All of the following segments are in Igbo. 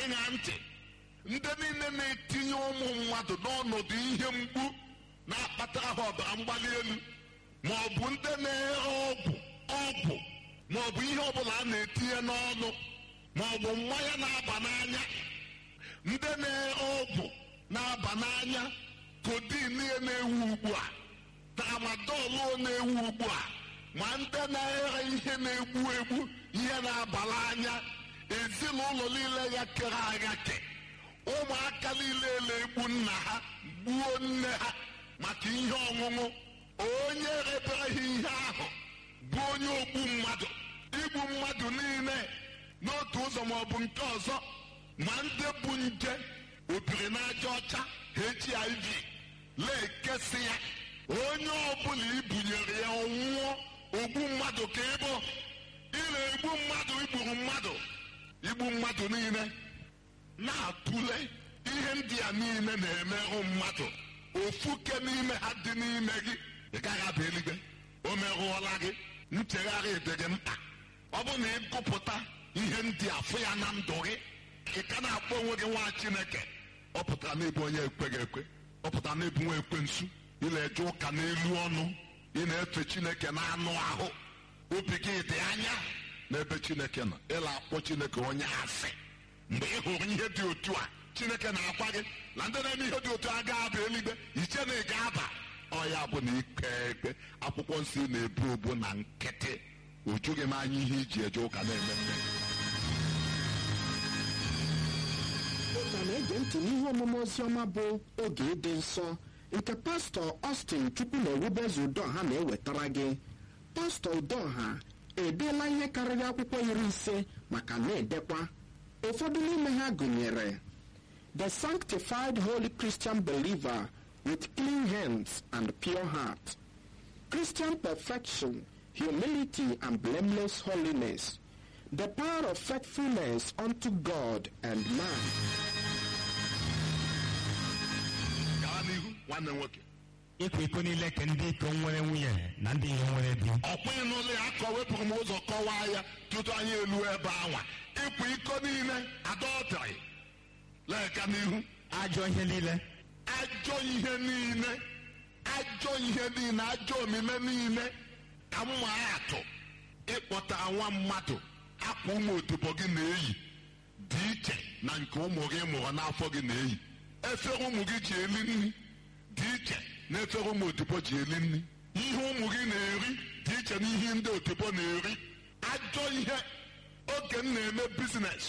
ịṅa ntị ndị niile na-etinye ụmụ mmadụ n'ọnọdụ ihe mgbu na-akpatara ha ọbara mgbali elu ma ọ bụ ndị na-ere ọgwụ ọgwụ ma ọ bụ ihe ọbụla a na-etinye n'ọnụ ma ọ bụ mmanya na-aba n'anya ndị na-ere ọgwụ na-aba n'anya kodin ya na-ewu ugbu a tramadol na-ewu ugbu a ma ndị na-ere ihe na-egbu egbu ihe na-abala anya ezinụlọ niile ya kere aghake ụmụaka niile na-egbu nna ha gbuo nne ha maka ihe ọṅụṅụ onye rebere ha ihe ahụ bụ onye ogbu mmadụ igbu mmadụ niile n'otu ụzọ ma ọ bụ nke ọzọ ma ndị bụ nje obiri n'aja ọcha hiv na-ekesị ya onye ọbụla ibunyere ya ọnwụọ ogbu mmadụ ka ịbụ ị na-egbu mmadụ igburu mmadụ igbu mmadụ niile na-atụle ihe ndị a niile na-emerụ mmadụ ofuke n'ime ha dị n'ime gị ị gaghị aba eluigwe o merụọla gị nchegharị dị gị mkpa ọ bụ na ịgụpụta ihe ndị a fụ ya na ndụ gị ị ka na-akpọ onwe gị nwa chineke ọ pụtara n'ịbụ onye ekweghị ekwe ọ pụtara n'ịbụ nwa ekwensu ị na-eje ụka n'elu ọnụ ị na-efe chineke na anụ ahụ obi gị dị anya n'ebe chineke nọ ịla akpọ chineke onye asị mgbe ị hụrụ ihe dị otu a chineke na-agwa gị na ndị na-eme ihe dị otu a ga-aba eluigwe iche na ị ga-aba ọ ya bụ na ikpe ekpe akwụkwọ nsọ ị na-ebu obu na nkịtị o jughị m anya ihe iji eje ụka na-eme mme ụka na-ege ntị n'ihe omume oziọma bụ oge ịdị nsọ nke pastọ Austin chukwu na ewubezu udoha na-ewetara gị pastọ udoha edeela ihe karịrị akwụkwọ iri ise maka na-edekwa ụfọdụ n'ime ha gụnyere the sanctified holy christian believer with clean hands and pure heart christian perfection humility and blameless holiness the power of faithfulness unto god and man gaa n'ihu nwanne nwoke ịkwa iko niile ke ndị iko nwere nwunye na ndị ihe nwere di ọkwa ịnụlụ ya akọ wepụrụ m ụzọ kọwaa ya tutu anyị elu ebe anwa ịkwa iko niile adọtrị lega n'ihu ajọ ihe niile ajọ ihe niile ajọ ihe niile ajọ omume niile ka mma atụ ịkpọta nwa mmadụ akwa ụmụ odibo gị na-eyi dị iche na nke ụmụ gị mụrụ n'afọ gị na-eyi efere ụmụ gị ji eli nri dị iche na efere ụmụ odibo ji eli nri ihe ụmụ gị na-eri dị iche na ihe ndị odibo na-eri ajọ ihe oge m na-eme bizines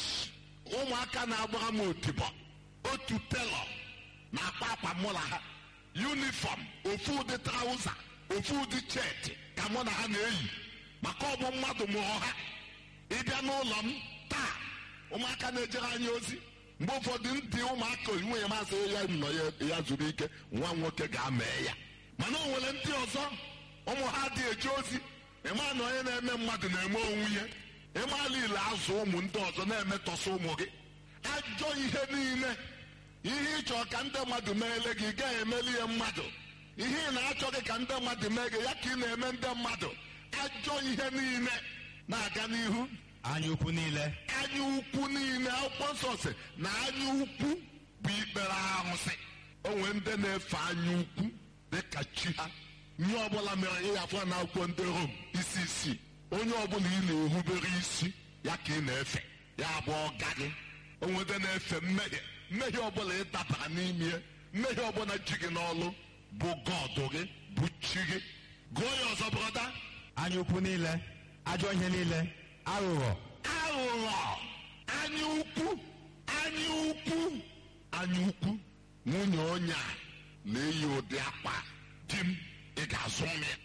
ụmụaka na-agbara m odibo otu telọ na-akpa akpa mụ na ha yunifọm ofu ụdị trauza ofu ụdị cheti ka mụ na ha na-eyi maka ọ bụ mmadụ mụrụ ha ịbịa n'ụlọ m taa ụmụaka na-ejere anyị ozi mgbe ụfọdụ ndị ụmụaka nwunye masị ya nọ ya ya zuru ike nwa nwoke ga-amee ya mana o nwere ndị ọzọ ụmụ ha dị eje ozi ịma na onye na-eme mmadụ na-eme onwe ya ịmala ile azụ ụmụ ndị ọzọ na-emetọsị ụmụ gị ajọ ihe niile ihe ịchọ ka ndị mmadụ meele gị ị gaghị emeli ya mmadụ ihe ị na-achọghị ka ndị mmadụ mee gị ya ka ị na-eme ndị mmadụ ajọ ihe niile na-aga n'ihu anya ukwu niile anya ukwu niile akwụkwọ nsọ si na anya ukwu bụ ikpere arụsị o nwere ndị na-efe anya ukwu dịka chi ha ihe ọbụla mere ihe afọ na akwụkwọ ndị rom isi isii onye ọbụla ị na-erubere isi ya ka ị na-efe ya bụ ọga gị o nwere ndị na-efe mmehie mmehie ọbụla ị dabara n'ime ya mmehie ọbụla ji gị n'ọlụ bụ gọdụ gị bụ chi gị gụọ ya ọzọ brọda anya ukwu niile ajọ ihe niile aghụghọ aghụghọ anya ukwu anya ukwu anya ukwu nwunye onye a na-eyi ụdị akpa di m ị ga-azụ m ya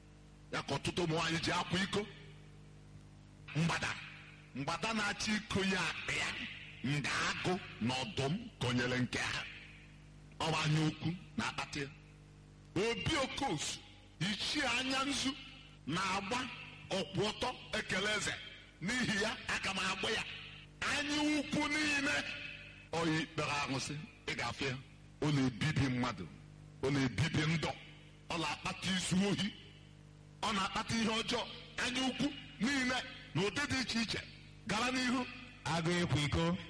ya ka ọtụtụ ụmụ nwaanyị ji akwa iko mgbada mgbada na-achọ iko ya akpa ya nga agụ na ọdụm konyere nke ha ọ bụ anya ukwu na-akpata ya obi okosu ichie anya nzu na-agba ọkwụ ọtọ ekele eze n'ihi ya aka m agba ya anya ukwu niile oyi kpere arụsị ị ga-afụ ya ọ na-ebibi mmadụ ọ na-ebibi ndụ ọ na-akpata izu ohi ọ na-akpata ihe ọjọọ anya ukwu niile na ụdị dị iche iche gara n'ihu agụ ịkwa iko